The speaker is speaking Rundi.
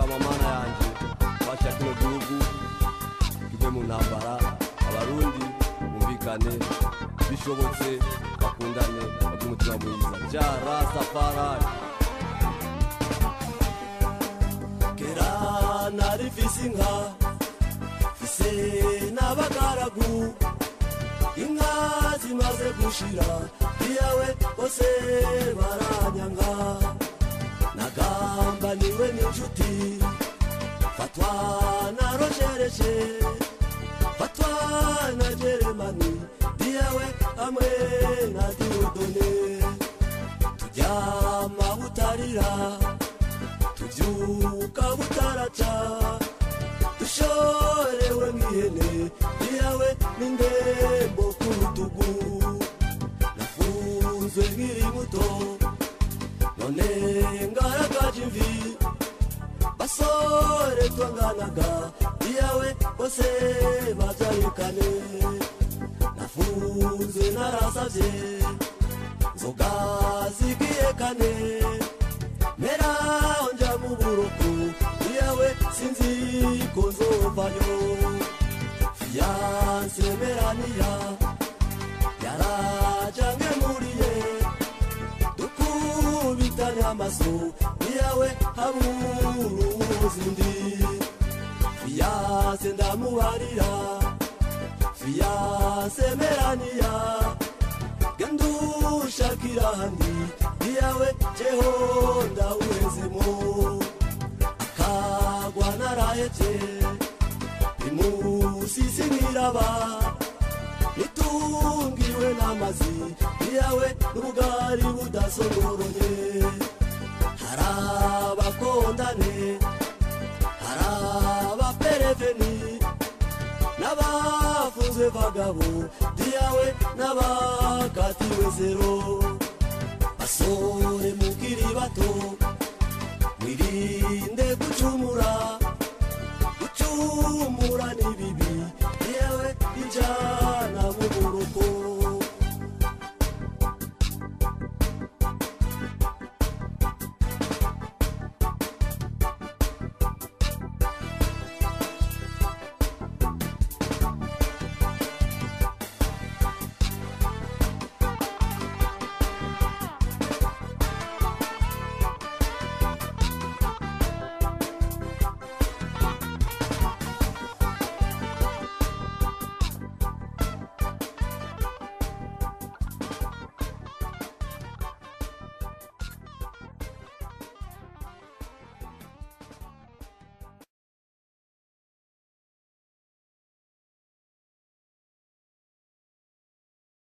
ndagusaba mana yanje fasha kino gihugu kive mu ntambara abarundi bumvikane bishobotse bakundane bagire umutima mwiza ja rasafari kera nari mfise inka mfise n'abagaragu inka zimaze gushira iyawe bose baranyanga nagambaniwe n'inshuti fatwa na rojereje fatwa na jeremani diyawe hamwe na diodone turyama butarira tubyuka butaraca dushorewe nk'ihene diyawe n'indembo ku rutugu nafunzwe nkiri muto none ngaragaje imvi basore twanganaga iyawe bose babyarikane nafunzwe narasavye nzoga zigiye kane mera nja mu buruku iyawe sinzi ko nzovayo fiyanse meraniya yarajange muriye dukubitane amaso iyawe haburuzindi fiyanse ndamubarira fiyanse meraniya gendushakira handi iyawe jeho ndawuhezemo akagwa narahevye imusisi nkiraba nitungiwe n'amazi iyawe n'ubugari budasogoroye harabakondane harabapereveni n'abafunzwe bagabo diyawe n'abakatiwe zero basore mukiri bato mwirinde gucumura gucumura ni bibi yewe ijambo